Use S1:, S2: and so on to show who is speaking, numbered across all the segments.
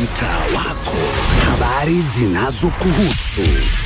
S1: mtaa wako, habari zinazokuhusu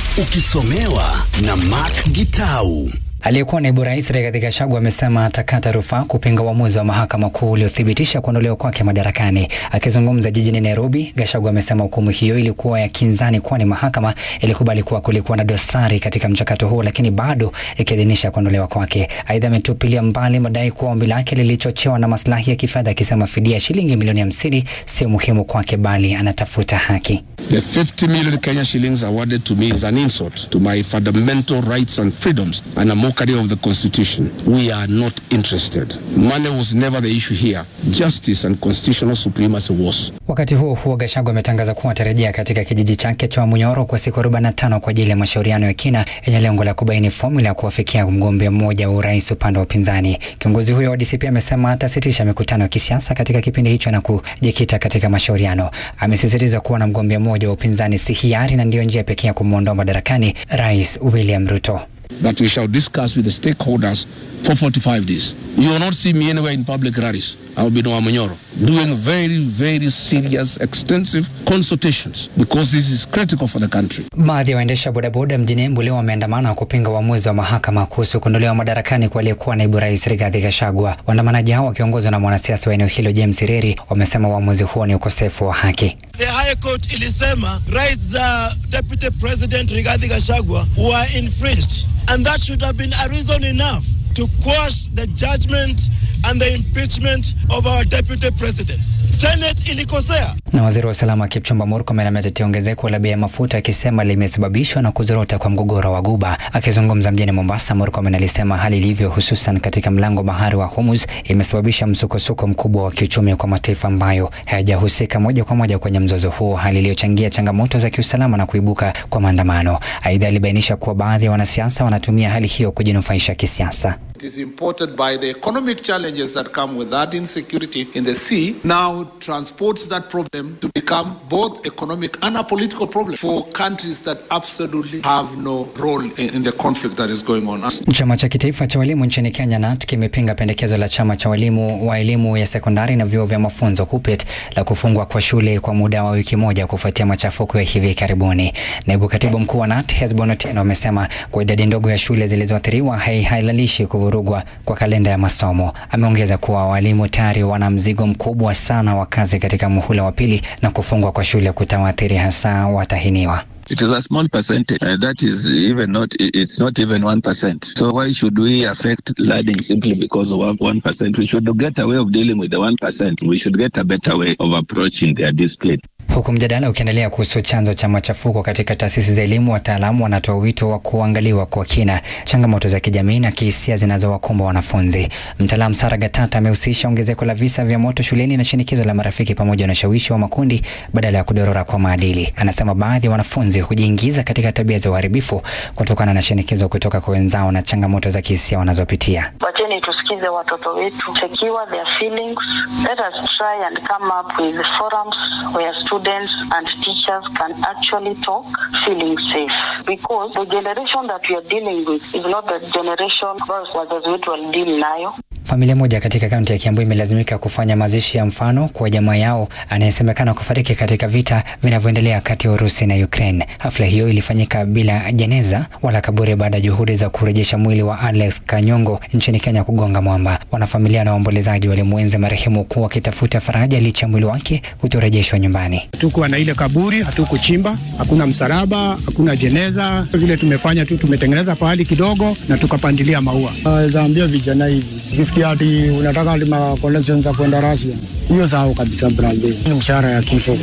S1: ukisomewa na Mark Gitau.
S2: Aliyekuwa naibu rais Rigathi Gachagua amesema atakata rufaa kupinga uamuzi wa mahakama kuu uliothibitisha kuondolewa kwake madarakani. Akizungumza jijini Nairobi, Gachagua amesema hukumu hiyo ilikuwa ya kinzani, kwani mahakama ilikubali kuwa kulikuwa na dosari katika mchakato huo, lakini bado ikiidhinisha kuondolewa kwake. Aidha, ametupilia mbali madai kuwa ombi lake lilichochewa na maslahi ya kifedha, akisema fidia ya shilingi milioni hamsini sio muhimu kwake, bali anatafuta haki.
S3: The 50 million Kenya shillings awarded to me is an insult to my fundamental rights and freedoms and a mockery of the Constitution. We are not interested. Money was never the issue here. Justice and constitutional supremacy was.
S2: Wakati huo huo, Gachagua ametangaza kuwa atarejea katika kijiji chake cha Munyoro kwa siku 45 kwa ajili ya mashauriano ya kina yenye lengo la kubaini fomula ya kuwafikia mgombea mmoja wa urais upande wa upinzani. Kiongozi huyo wa DCP amesema atasitisha mikutano ya kisiasa katika kipindi hicho na kujikita katika mashauriano. Amesisitiza kuwa na mgombea mmoja wa upinzani si hiari na ndiyo njia pekee ya kumwondoa madarakani Rais William Ruto.
S3: That we shall discuss with the stakeholders for 45 days. You will not see me anywhere in public rallies. I will be in Wamanyoro doing very, very serious, extensive consultations because this is critical for the country.
S2: Baadhi ya waendesha bodaboda mjini Embu leo wameandamana kupinga uamuzi wa mahakama kuhusu kuondolewa madarakani kwa aliyekuwa naibu rais Rigathi Gachagua. Waandamanaji hao wakiongozwa na mwanasiasa wa eneo hilo James Reri wamesema uamuzi huo ni ukosefu wa haki.
S4: The High Court ilisema rights za Deputy President Rigathi Gachagua were infringed and that should have been a reason enough to quash the judgment and the impeachment of our Deputy President. Senate ilikosea.
S2: Na waziri wa usalama Kipchumba Murkomen ametetea ongezeko la bei ya mafuta akisema limesababishwa na kuzorota kwa mgogoro wa Guba. Akizungumza mjini Mombasa, Murkomen alisema hali ilivyo, hususan katika mlango bahari wa Hormuz, imesababisha msukosuko mkubwa wa kiuchumi kwa mataifa ambayo hayajahusika moja kwa moja kwenye mzozo huo, hali iliyochangia changamoto za kiusalama na kuibuka kwa maandamano. Aidha, alibainisha kuwa baadhi ya wanasiasa wanatumia hali hiyo kujinufaisha kisiasa.
S5: It is imported by the economic challenges that come with that insecurity in the sea, now transports that problem to become both economic and a political problem for countries that absolutely have no role in, in the conflict that is going on.
S2: Chama cha kitaifa cha walimu nchini Kenya NAT kimepinga pendekezo la chama cha walimu wa elimu ya sekondari na vyuo vya mafunzo KUPPET la kufungwa kwa shule kwa muda wa wiki moja kufuatia machafuko ya hivi karibuni. Naibu katibu mkuu wa NAT Hesbon Otieno amesema kwa idadi ndogo ya shule zilizoathiriwa haihalalishi kuvurugwa kwa kalenda ya masomo. Ameongeza kuwa walimu tayari wana mzigo mkubwa sana wa kazi katika muhula wa pili na kufungwa kwa shule kutawaathiri hasa watahiniwa.
S6: It is a small percentage. Uh, that is even not, it's not even 1%. So why should we affect learning simply because of 1%? We should get a way of dealing with the 1%. We should get a better way of approaching their discipline.
S2: Huku mjadala ukiendelea kuhusu chanzo cha machafuko katika taasisi za elimu, wataalamu wanatoa wito wa kuangaliwa kwa kina changamoto za kijamii na kihisia zinazowakumba wanafunzi. Mtaalamu Sara Gatata amehusisha ongezeko la visa vya moto shuleni na shinikizo la marafiki pamoja na ushawishi wa makundi badala ya kudorora kwa maadili. Anasema baadhi ya wanafunzi hujiingiza katika tabia za uharibifu kutokana na shinikizo kutoka kwa wenzao na changamoto za kihisia wanazopitia.
S7: Wacheni tusikize watoto wetu, secure their feelings. Let us try and come up with forums where students and teachers can actually talk feeling safe because the generation that we are dealing with is not the generation ambayo wazazi wetu walideal nayo.
S2: Familia moja katika kaunti ya Kiambu imelazimika kufanya mazishi ya mfano kwa jamaa yao anayesemekana kufariki katika vita vinavyoendelea kati ya Urusi na Ukraine. Hafla hiyo ilifanyika bila jeneza wala kaburi baada ya juhudi za kurejesha mwili wa Alex Kanyongo nchini Kenya kugonga mwamba. Wanafamilia na waombolezaji walimwenzi marehemu kuwa wakitafuta faraja licha ya mwili wake kutorejeshwa nyumbani.
S8: Hatukuwa na ile kaburi, hatukuchimba, hakuna msalaba, hakuna jeneza. Vile tumefanya tu, tumetengeneza pahali kidogo na tukapandilia maua.
S9: Naweza ambia vijana hivi ukifikia ati unataka ati ma connections za kwenda Russia, hiyo sahau kabisa brother, ni mshahara ya kifo.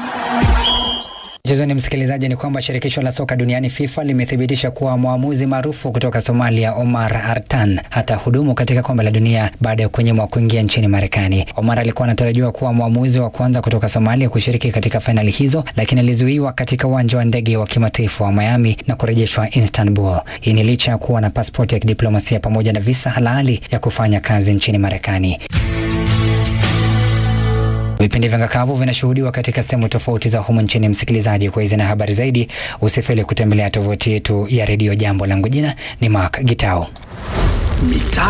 S2: Mchezoni msikilizaji, ni kwamba shirikisho la soka duniani FIFA limethibitisha kuwa mwamuzi maarufu kutoka Somalia Omar Artan hata hudumu katika kombe la dunia baada ya kunyimwa kuingia nchini Marekani. Omar alikuwa anatarajiwa kuwa mwamuzi wa kwanza kutoka Somalia kushiriki katika fainali hizo, lakini alizuiwa katika uwanja wa ndege wa kimataifa wa Miami na kurejeshwa Istanbul. Hii ni licha ya kuwa na pasipoti ya kidiplomasia pamoja na visa halali ya kufanya kazi nchini Marekani. Vipindi vya ngakavu vinashuhudiwa katika sehemu tofauti za humu nchini. Msikilizaji, kwa hizi na habari zaidi, usifeli kutembelea tovuti yetu ya redio Jambo. Langu jina ni Mark Gitao.
S1: Mitaa